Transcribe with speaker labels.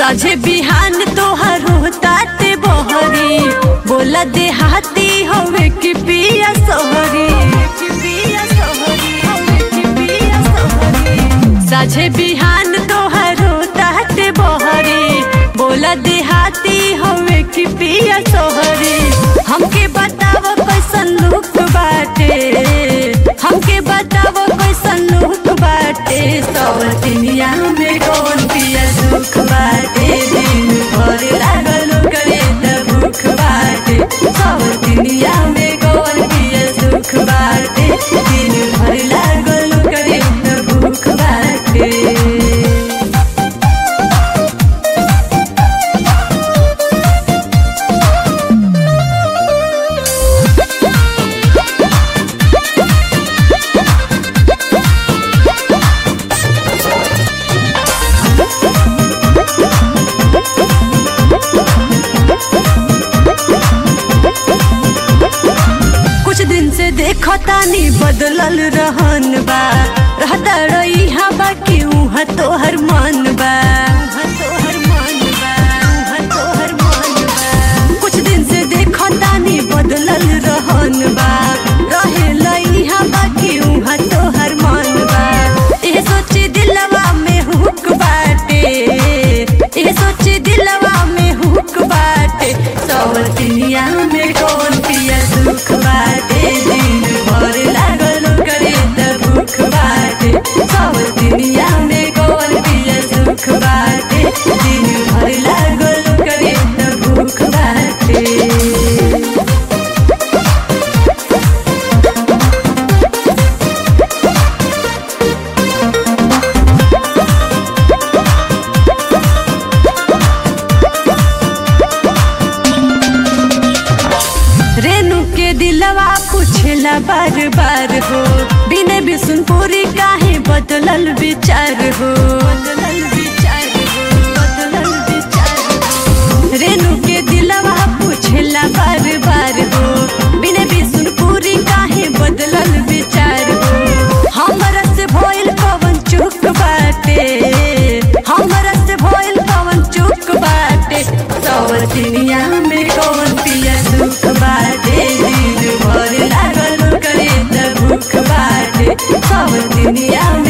Speaker 1: साझे बिहान तोहर होताते बहरी बोला देहाती हवे कि पिया सोहरी कि पिया सोहरी हवे कि पिया सोहरी साझे बिहान तोहर होताते बहरी बोला देहाती हवे कि पिया सोहरी हमके बताव कैसन लुक बाटे हमके बताव कैसन लुक बाटे सवतिनिया में कौन पिया सुख बाटे दिन भर लागल करे त भूख बाटे सवतिनिया में कौन पिया सुख बाटे दिन भर लागल करे त भूख बाटे कुछ दिन से देखो तानी बदलल रहन बा रहता रही हवा कि उहाँ तोहर मन बा उहाँ तोहर मन बा उहाँ तोहर मन बा कुछ दिन से देखो तानी बदलल रहन बा रहे लई हवा कि उहाँ तोहर मन बा ये सोची दिलवा में हुक बाटे ये सोची दिलवा में हुक बाटे सवतिनिया में कौन पिया सुख बाटे दिन भर लागल करे त भूख बाटे सवतिनिया में कौन पिया सुख बाटे दिन भर लागल करे त भूख बाटे रेणु के दिलवा पूछला बार बार हो बिने बिसुनपुरी काहे बदलल विचार हो बदलल विचार हो बदलल विचार हो रेणु के दिलवा पूछला बार बार हो बिने बिसुनपुरी काहे बदलल विचार हो हमरा से भइल पवन चुक बाटे हमरा से भइल पवन चुक बाटे सवतिनिया में कौन पिया सुख बाटे दिन भर लागल करे त भूख बाटे सवतिनिया में